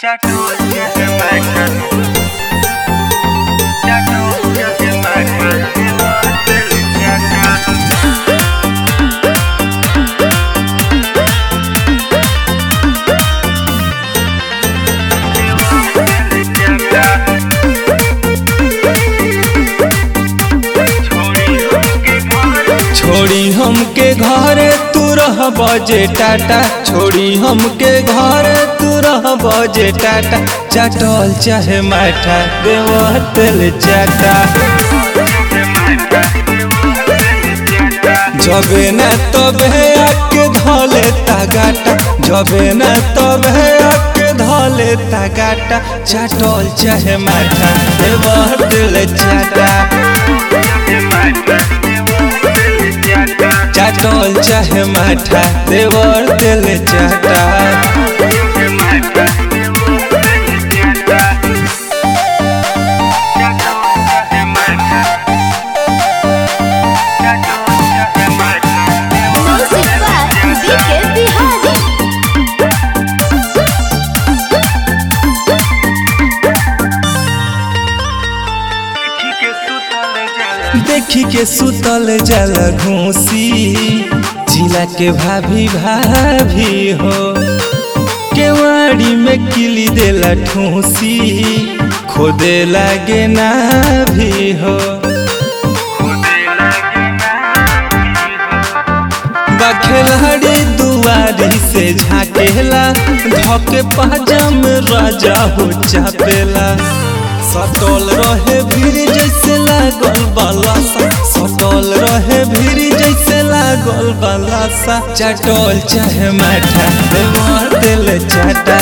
छोड़ी हमके घरे तू रह बजे टाटा छोड़ी हमके घरे तू रह बजे टाटा चाटल चाहे माठा देवा तेल चाटा जबे न तबे आके धले तागाटा जबे न तबे आके धले तागाटा चाटल चाहे माठा देवा तेल चाटा चाटल चाहे माठा देवर दिल चाटा Music by BK Bihari. देखी के सुतल जल घूसी जिला के भाभी भाभी हो केवाड़ी में किली देला ठूसी खोदे लागे ना भी हो बखेलाड़ी दुआरी से झाकेला धके पाजम राजा हो चापेला सटल रहे भीड़ जैसे लागल बालासा सटल रहे भीड़ जैसे लागल बालासा चटल चाहे माठा देवर दिल चाटा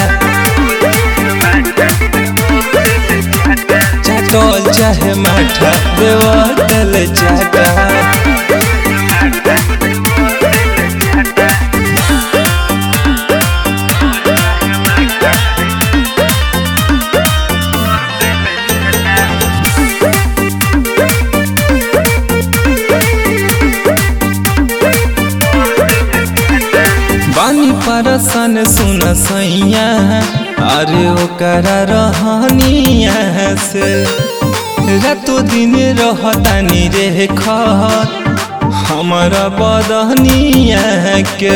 चटल चाहे माठा देवर दिल चाटा बानी परसन सुन सैया अरे ओकरा रहनिया से रातो दिन रहतानी रे खत हमारा बदनिया के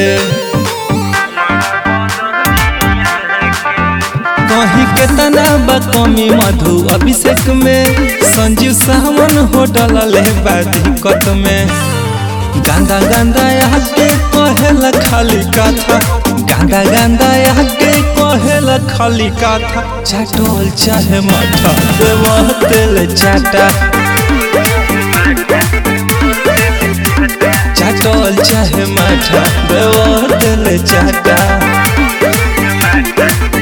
कहीं के तना कमी मधु अभिषेक में संजीव सावन होटल ले दिक्कत में गांदा गांदा आके कहेला खाली कथा गांदा गांदा आके कहेला खाली कथा चाटल चाहे मठा देवा तेल चाटा चाटल चाहे मठा देवा तेल चाटा